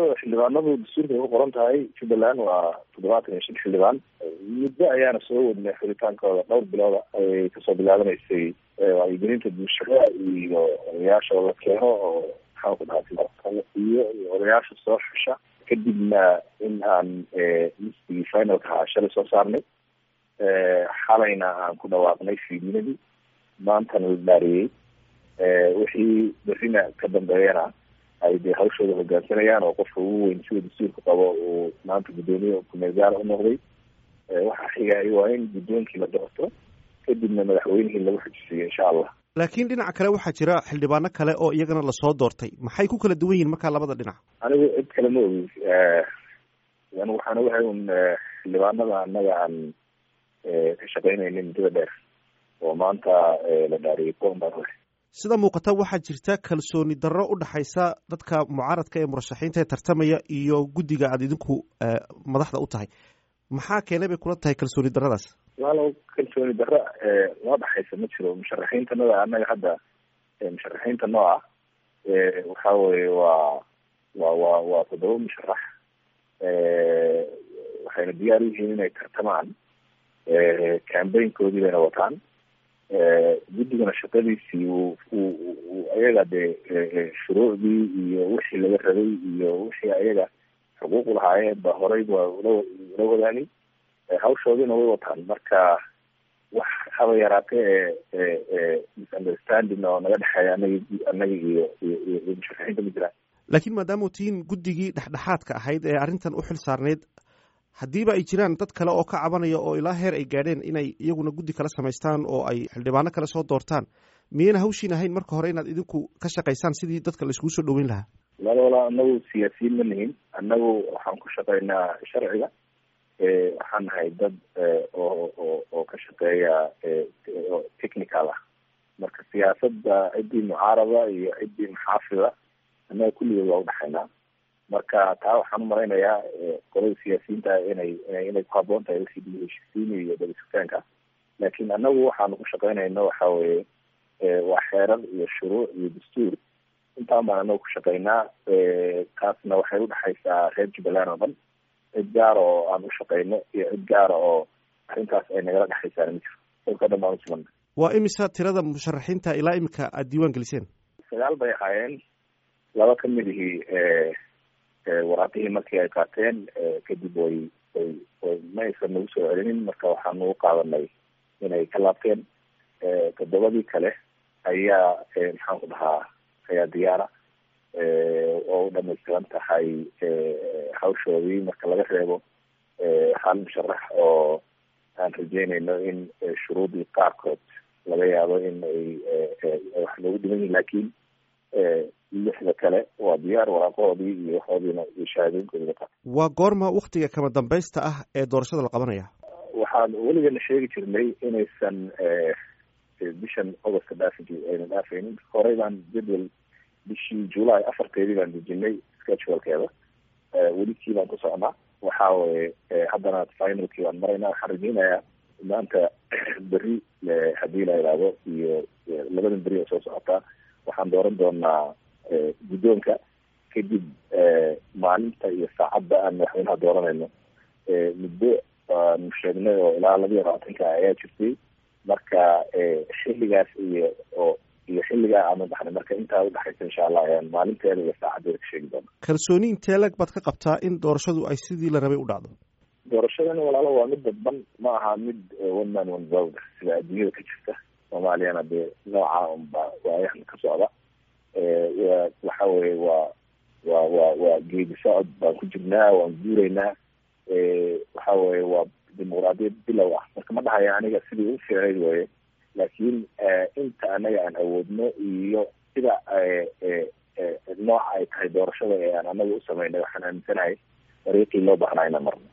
tirada xildhibaanadu dastuurka ku qoran tahay jubbaland waa toddobaatan iyo shan xildhibaan muddo ayaana soo wadnay xuritaankooda dhowr bilooda ay kasoo bilaabanaysay wacyigelinta bulshada iyo odayaasha la keeno oo maxaan ku dhahaa iyo odayaasha soo xusha kadibna in aan listigii finalka ahaa shalay soo saarnay xalayna aan ku dhawaaqnay fiidnimadii maantana la dhaariyey wixii berrina ka dambeeyana ay dee hawshooda hogaansanayaan oo qofka ugu weyn sida dastuurka qabo uu maanta guddoomiye kumeel gaara u noqday waxaa xigay waa in guddoonkii la doorto kadibna madaxweynihii lagu xujisiiyo insha allah laakiin dhinaca kale waxaa jira xildhibaano kale oo iyagana lasoo doortay maxay ku kala duwan yihin markaa labada dhinac anigu cid kale ma ogi anigu waxaan ogahay un xildhibaanada annaga aan ka shaqeynayna muddada dheer oo maanta la dhaariyay kuwan baan ogahay sida muuqata waxaa jirta kalsooni darro u dhaxaysa dadka mucaaradka ee murashaxiinta ee tartamaya iyo guddiga aada idinku madaxda u tahay maxaa keenay bay kula tahay kalsooni darradaas walow kalsooni darro noo dhaxaysa ma jiro musharaxiintanada annaga hadda musharaxiinta noo ah waxa weye waa wa wa waa toddoba musharax waxayna diyaar u yihiin inay tartamaan cambaynkoodii bayna wataan guddigana shaqadiisii u u ayaga dee shuruucdii iyo wixii laga rabay iyo wixii ayaga xuquuq lahaayeen ba horey ba ula ula wadaani hawshoodiina way wataan marka wax haba yaraatee ee misunderstanding oo naga dhexeeya anagi annaga iyo iyo iyo musharaxiinta ma jiraan laakiin maadaama tihiin guddigii dhexdhexaadka ahayd ee arrintan u xil saarneyd haddiiba ay jiraan dad kale oo ka cabanaya oo ilaa heer ay gaadheen inay iyaguna guddi kala samaystaan oo ay xildhibaano kale soo doortaan miyayna hawshiin ahayn marka hore inaad idinku ka shaqaysaan sidii dadka laiskugu soo dhaweyn lahaa walala anagu siyaasiyiin ma nihin annagu waxaan ku shaqaynaa sharciga waxaan nahay dad oo oo oo ka shaqeeya technical ah marka siyaasadda ciddii mucaarada iyo ciddii maxaafida annaga kulligood waa udhexaynaa marka taa waxaan umalaynayaa qolada siyaasiyiinta inay inay inay ku haboon tahay wixii dib heshisiini iyo dabasugtaanka laakiin annagu waxaanu ku shaqaynayno waxa weye waa xeerar iyo shuruuc iyo dastuur intaan baan anagu ku shaqaynaa taasna waxay udhexaysaa reer jubbaland oo dhan cid gaara oo aan u shaqayno iyo cid gaara oo arrintaas ay nagala dhexaysaana ma jiro dhulka dhan baan usugana waa imisa tirada musharaxiinta ilaa imika aada diiwaan geliseen sagaal bay ahaayeen laba ka mid ihii waraaqihii markii ay qaateen kadib way way way ma aysan nagu soo celinin marka waxaan nagu qaadanay inay ka laabteen toddobadii kale ayaa maxaan ku dhahaa ayaa diyaara oo u dhamaystiran tahay hawshoodii marka laga reebo hal musharax oo aan rajeynayno in shuruudii qaarkood laga yaabo in ay wax loogu dhiman yihin laakiin lixda kale waa diyaar waraaqahoodii iyo waxoodiina iyo shahaadooyinkoodii qa waa goorma waktiga kama dambaysta ah ee doorashada la qabanaya waxaan weligana sheegi jirnay inaysan bishan augustka dhaafi ayna dhaafaynin horey baan jadwal bishii july afarteedii baan dejinay schedulkeeda welikii baan ku socnaa waxa weye haddana finalkii baan maraynaa waxaan rajeynayaa maanta berri haddii la idhaahdo iyo labadan beri oo soo socotaa waxaan dooran doonaa guddoonka kadib maalinta iyo saacadda aan madaxweynaha dooranayno muddo aanu sheegnay oo ilaa laba iyo labaatanka ayaa jirtay marka xilligaas iyo oo iyo xilligaa aanu dhaxnay marka intaa udhexaysa insha allah ayaan maalinteeda iyo saacaddeeda ka sheegi doona kalsooni intee lag baad ka qabtaa in doorashadu ay sidii la rabay u dhacdo doorashadan walaalo waa mid dadban ma aha mid one man one vote sida adduunyada ka jirta soomaaliyana dee nooca unba waayahan ka socda waxa weye waa waa waa waa geedi socod baan ku jirnaa waan guuraynaa waxa weye waa dimuqraadiyad bilow ah marka ma dhahaya aniga sidii u fiicnayd weye laakiin inta anaga aan awoodno iyo sida nooca ay tahay doorashada ee aan anaga u samaynay waxaan aaminsanahay dariiqii loo baahnaa inaan marno